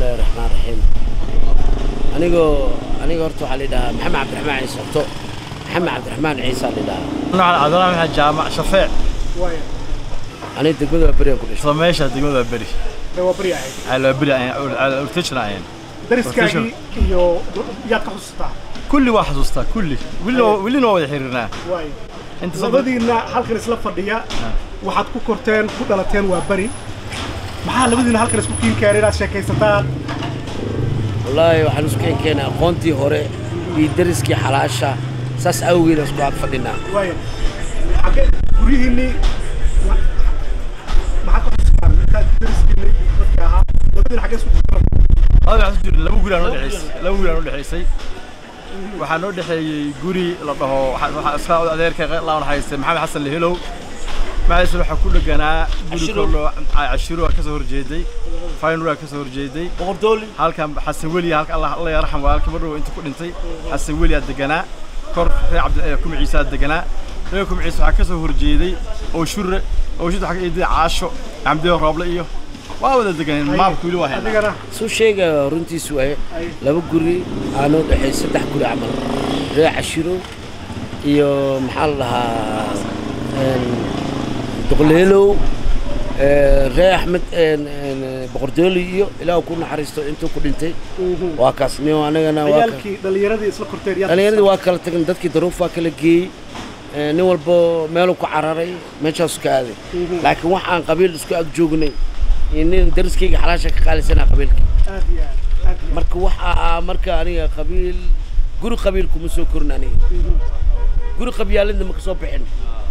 bismillahi raxmaan raxiim anigoo aniga horta waxaa la yidhahaa maxamed cabdiraxmaan ciise horto maxamed cabdiraxmaan ciise la yidhahaa noocan cabdiraxmaan maxamed jaamac shafeec waaya aniga degmada waa beriyan ku dhashay isla meesha degmada waa beri dee waa beri ahayd cala waa beri cala urtejna ahayn dariskaagii iyo yaad ka xusuustaa kulli waa xasuustaa kulli welina waa- welina waa wada xiriirnaa waaya inta saddex labadiinna halkan isla fadhiya waxaad ku korteen ku dhalateen waa beri maxaa labadiinna halkan isku kiin keenay inaad sheekaysataan wallaahi waxaan isku keenkeenay aqoontii hore iyo dariskii xalaasha saas awgeeda isku ag fadhinaa waaya xagge guryihiinnii ma- maxaad ka xusuustaan intaad dariskiinni dadka ahaa labadiina xagge isku korteen laba waxaa jira laba guri aan noo dhexaysay laba guri aan noo dhexaysay waxaa noo dhexeeyey guri la dhaho waxaa waxaa iska adeerka laawan haystay maxamed xasan lehelow magaciisa waxaa ku dheganaa guri Cashiru. kaloo cashiru aa kasoo horjeeday faynur aa kasoo horjeeday boqordooli halkan xasan weli halka allah allah yarxam waa halka madhow inta ku dhintay xasan weli aa deganaa kor reer cabdi ee kuma ciise aa deganaa reer kuma ciise waxaa kasoo horjeeday oo shure oo shure waxaa ka eeday caasho camdiyo rooble iyo waa wada deganeen maamka weli waa haynaa adigana suu sheegaya runtiisu waaye Ay. laba guri aanoo dhexay saddex guri camal ree cashiro iyo maxaa la dhahaa een, doqleelow ee, ree axmed een, een, boqordooli iyo ilaah ku naxariisto intuu ku dhintay waa kaas nin anagana waa ka- ciyaalkii dhallinyaradii isla korteen yaad dhallinyaradii waa kala tagan dadkii daruufaa kala geeyey ee, nin walbo meeluu ku cararay meeshaasu ka aaday laakiin wax aan qabiil isku ag joognay iyo nin dariskayga xalaasha ka qaalisanaa qabiilka aad iyo aad aad iyo aad marka waxa ah marka aniga qabiil guri qabiil kuma soo korin aniga guri qabyaaladna ma ka soo bixin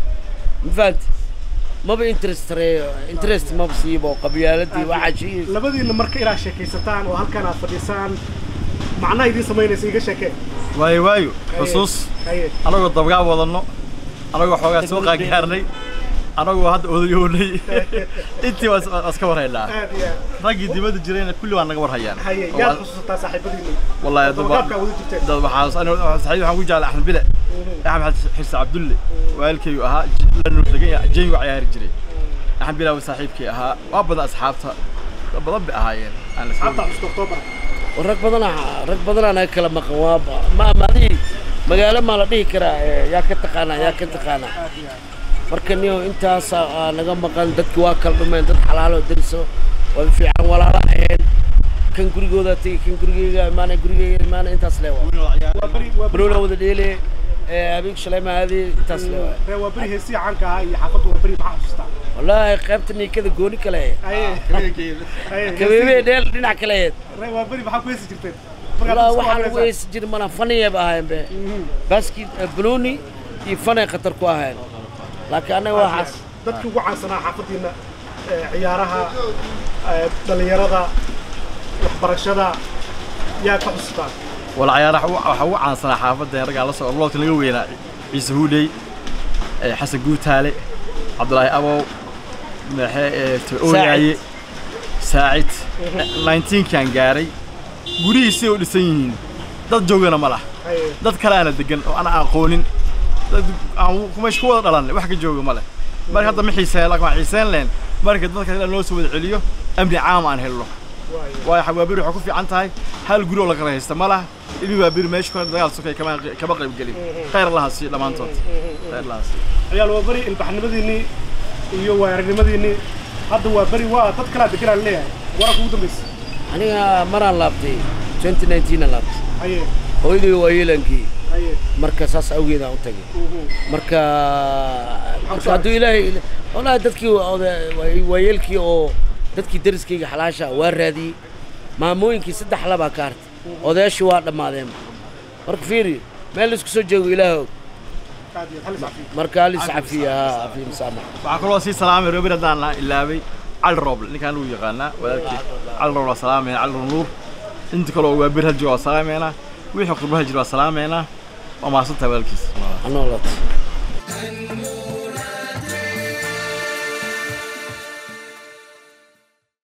ma fahanti maba interest tareeyo interest maba siibo qabyaaladii waxaa shii labadiinna marka inaad sheekaysataan oo halkan aad fadhisaan macnaha idiin samaynaysa iga sheekee waayo waayo xusuus haye anagoo dabgaab wadanno anagoo xoogaa soo qaangaarnay anagoo hadda odayoonay intii waa is- waa iska warhaynaa aad iyo aad raggii dibadda jirayna kulli waa naga warhayaan haye Oo yaad waa- xusuusataa saaxiibadiinna والله يا dabagaabkaa wada jirteen dad waxaa aniga saxiib waxaan ku jeclay axmed bile axmed xirsi cabdulle waalkaygu ahaa la nuur degan yahay jengu ciyaari jiray axmed bile waa saaxiibkay ahaa waa badan asxaabta dad badan bay ahaayeen aan la asxaabta soo xusuusta oktoobar rag badanaa rag badanaa naga kala maqan waa ma maadii magaalo maa la dhihi karaa ee, yaa ka taqaanaa yaa ka taqaanaa aad iyo aad marka niyo intaas aa naga maqan dadki waa kala dhumeen dad xalaalo dariso waa fiican walaalo ahayn kan gurigooda tegi kan gurigeyga imaana gurigeyga imaana intaas le waa waa beri waa beri baroola wada dheele ee, habeenka shalay maadi intaas le waa ree waa beri heesii caanka ahaa iyo xaafadda waa beri maxaa xusuustaa wallaahi qaybta niikada gooni kale haye haye kabeebee dheel dhinac kale aheyd ree waa beri maxaa ku heesi jirteen Markaad wallaahi isku waxaa lagu hadlaysaan. heesi jiri mana faniyaba ahayn be baski banooni iyo fanay khatar ku ahayn laakiin annaga waxaas dadkii ugu caansanaa xaafaddiina ee, ciyaaraha ee, dhallinyarada waxbarashada yaa ka xusuustaan wala ciyaaraha waxaa ugu caansanaa xaafadda raggaa la soo orloodka laga weynaa ciise huudhey eh, xasan guutaale cabdulaahi abow meexe ooyaaye saacid 19kan gaaray gurihiisay u dhisan yihiin dad joogana ma laha haye dad kale aana degan oo ana aqoonin dad aan kumeesh ku wada dhalan wax ka jooga ma leh marka hadda ma xiiseen laakiin waan xiiseen leen marka dadka kale loo soo wada celiyo amni caam aan helno waayo waayo xawaabiri waxay ku fiican tahay hal guri oo la kala haysta ma laha ibi waabiri meesha kuna dagaal sokay kama kama qayb gelin khayr allaha siiyo dhammaantood khayr allaha siiyo ciyaal waa beri ilbaxnimadiinnii iyo waayaranimadiinnii hadda waa beri waa dad kalaa deganaa leeyahay waranka ugu dambaysa aniga maraan laabtay 2019 aan laabtay haye hooyadii waa yeelankii haye marka saas awgeed aan u tagay marka marka hadduu ilaahay wallaahi dadkii oda- waa- waayeelkii oo dadkii dariskayga xalaasha waa raadiyey maamooyinkii saddex labaa ka hartay odayaashii waa dhammaadeen marka fiiri meel laisku soo joogo ilaah og aad iyo aad hal iscafiyo marka halis cafiya ha cafiya masaamax waxaa kaloo sii salaamay reer haddaan la ilaabay cali rooble ninkaan lagu yaqaanaa wadaadkii cali rooble waa salaamayna cali rooble nuur inta kaloo waa bir hal jiro waa salaameynaa wixii qurbaha jiro waa salaameynaa waa mahadsantahay walaalkiis anoo lata